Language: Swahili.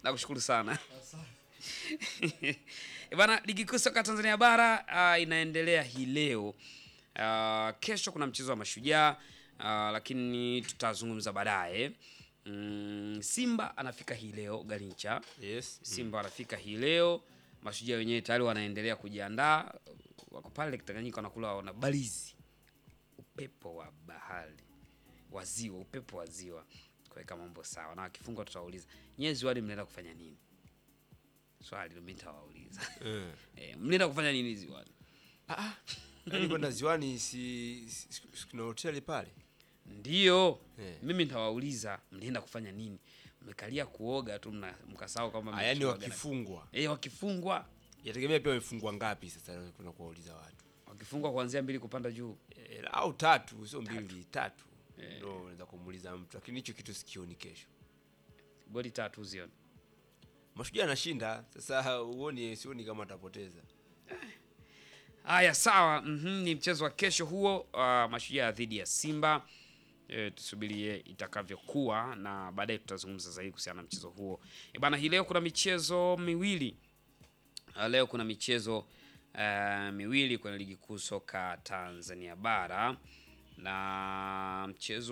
nakushukuru sana Eh, Bana, ligi kuu soka Tanzania bara uh, inaendelea hii leo. Uh, kesho kuna mchezo wa Mashujaa uh, lakini tutazungumza baadaye. Mm, Simba anafika hii leo Garincha. Yes. Simba wanafika hii leo. Mashujaa wenyewe tayari wanaendelea kujiandaa, wako pale Tanganyika wanakula wana balizi, upepo wa bahari wa ziwa, upepo wa ziwa kuweka mambo sawa, na wakifungwa tutawauliza nyie ziwani mnaenda kufanya nini? Swali mimi nitawauliza Eh. eh, mnaenda kufanya nini ziwani? Ah, yaani kwenda ziwani si, si, si, si kuna hoteli pale. Ndio Eh. mimi nitawauliza mnaenda kufanya nini? Mmekalia kuoga tu mna- mkasahau kama Ah, yaani mmeoga na- wakifungwa. eh, wakifungwa Yategemea pia wamefungwa ngapi sasa kuna kuwauliza watu. wakifungwa kuanzia mbili kupanda juu E, au tatu sio mbili tatu ndo unaweza kumuuliza mtu lakini hicho kitu sikioni kesho goli tatu zioni. mashujaa anashinda sasa uoni sioni kama atapoteza Haya, sawa. mhm, ni mchezo wa kesho huo, uh, Mashujaa dhidi ya Simba. E, tusubirie itakavyokuwa na baadaye tutazungumza zaidi kuhusiana na mchezo huo. E bana, hii leo kuna michezo miwili. Uh, leo kuna michezo uh, miwili kwenye ligi kuu soka Tanzania bara na mchezo